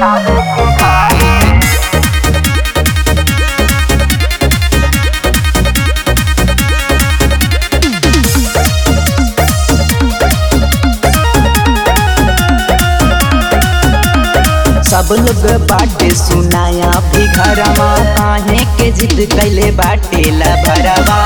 सब लोग बाटे सुनाया भी घरवा काहे के जिद कैले बाटे ला भरवा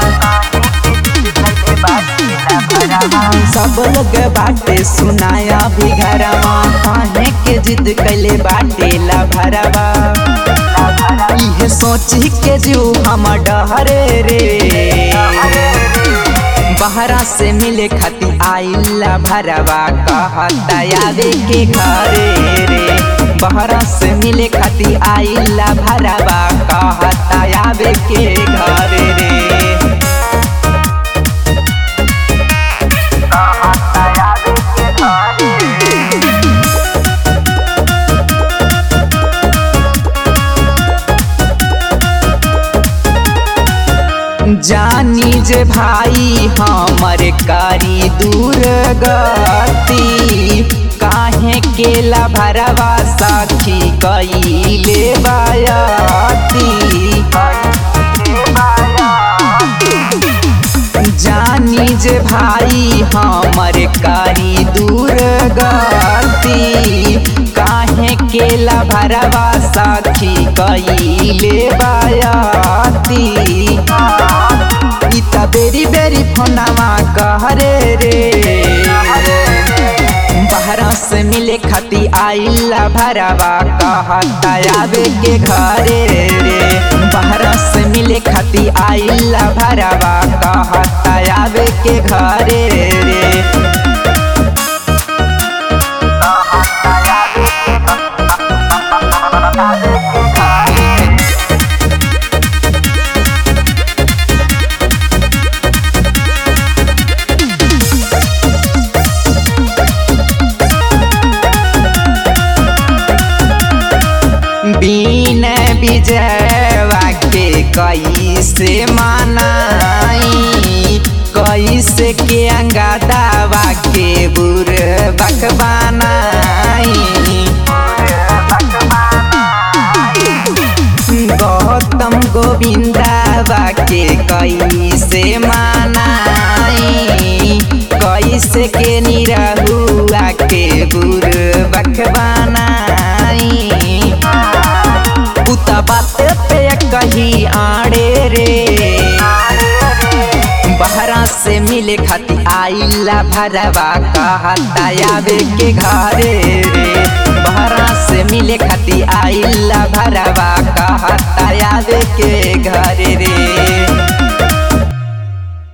सब लोग बाटे सुनाया भी घरवा काहे के जिद कैले बाटे ला भरवा इहे सोची के जीव हम डहरे रे बहरा से मिले खाती आइला भरवा कहता आवे के घरे रे बहरा से मिले खाती आइला भरवा कहता आवे के घरे रे जानी जे भाई हमर कारी दूर गति काहे केला भरवा साखी कईले बायाती जानी जे भाई हमर कारी दूर गति काहे केला भरवा साखी कईले बायाती इता बेरी बेरी फोनावा कहरे रे बहरा से मिले खाती आइला भरवा कहता आवे के घरे रे बहरा से मिले खाती आइला भरवा कहता आवे के घरे रे बीन विजयवा के कैसे मनाई कैसे के अंगादावा के बुर गौतम गोविंदावा के कैसे मनाई कैसे के निरहुआ के बुर बखबानाई उता बात पे कही आड़े रे बहरा से मिले खाती आइला भरवा कहता आवे के घरे रे बहरा से मिले खाती आइला भरवा कहता आवे के घरे रे